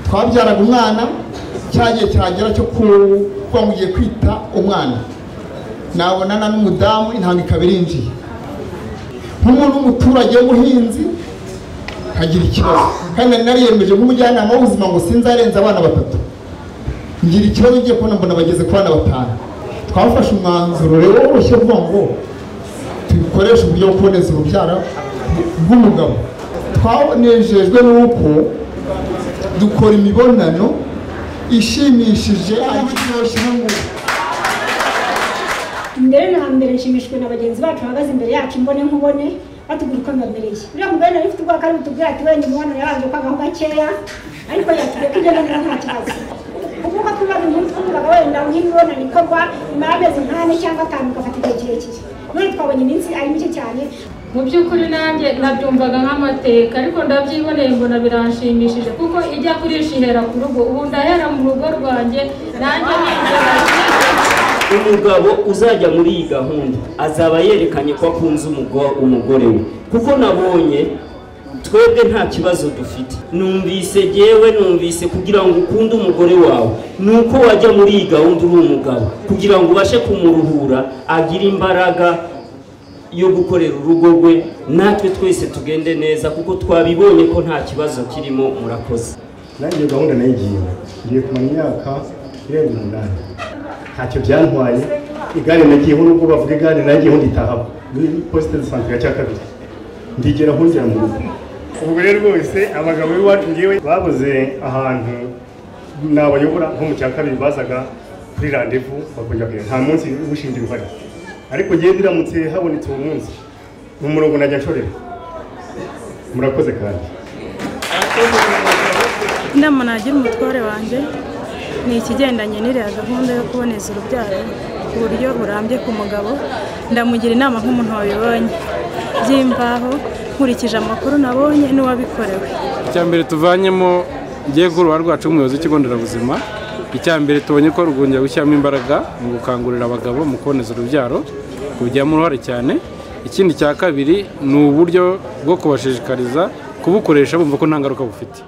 twabyaraga umwana cya gihe cyagera cyo kuba mugiye kwita umwana nabonana n'umudamu intanga ikaba irinjiye nk'umuntu w'umuturage w'umuhinzi nkagira ikibazo kandi nari nariyemeje nk'umujyanama w'ubuzima ngo sinzarenza abana batatu ngira ikibazo ngiye kubona mbona bageze ku bana batanu twafashe umwanzuro rero woroshye uvuga ngo dukoreshe uburyo bwo kuboneza urubyaro bw'umugabo twanejejwe n'uko dukora imibonano ishimishije ariko iryoshye n'ingufu mbere na mbere nshimishijwe na bagenzi bacu bahagaze imbere yacu imbone nkubone batubwira uko mbamereye uriya mugore nari ufite ubwoba kandi butubwira ati wenda umwana yabanje kwagaho gakeya ariko yatubwiye ko igenda neza nta kibazo kuvuga ko ubaza umuntu twavugaga wenda nk'imibonano ikorwa imara amezi nk'ane cyangwa atanu ugafata igihe kirekire none twabonye iminsi ari mike cyane mu by'ukuri nanjye nabyumvaga nk'amateka ariko ndabyiboneye mbona biranshimishije kuko ijya kurisha ihera ku rugo ubu ndahera mu rugo rwanjye nanjye ninjira umugabo uzajya muri iyi gahunda azaba yerekanye ko akunze umugo- umugore we kuko nabonye twebwe nta kibazo dufite numvise yewe numvise kugira ngo ukunde umugore wawe ni uko wajya muri iyi gahunda uri umugabo kugira ngo ubashe kumuruhura agire imbaraga yo gukorera urugo rwe natwe twese tugende neza kuko twabibonye ko nta kibazo kirimo murakoze nanjye iyo gahunda nayigiye ngiye kumara imyaka irenga umunani ntacyo byantwaye igare nagiyeho nubwo bavuga igare nagiyeho nditahaho ni posite de sante ya cya kabiri ndigera aho nzira mu rugo ubwo rero rwose abagabo b'iwacu ngewe babuze ahantu nabayobora nko mu cya kabiri bazaga kuri randevu bakongera kugera nta munsi ubushinge uhari ariko ngewe biramutse habonetse uwo munsi mu murongo najya nshorera murakoze kandi inama nagira umutware wanjye ni ikigendanye n'iriya gahunda yo kuboneza urubyaro ku buryo burambye ku mugabo ndamugira inama nk'umuntu wabibonye by'imbaho nkurikije amakuru nabonye n'uwabikorewe icya mbere tuvanyemo igiye kuba uruhare rwacu nk'umuyobozi w'ikigo nderabuzima icya mbere tubonye ko rwongera gushyiramo imbaraga mu gukangurira abagabo mu kuboneza urubyaro kubigiramo uruhare cyane ikindi cya kabiri ni uburyo bwo kubashishikariza kubukoresha bumva ko nta ngaruka bufite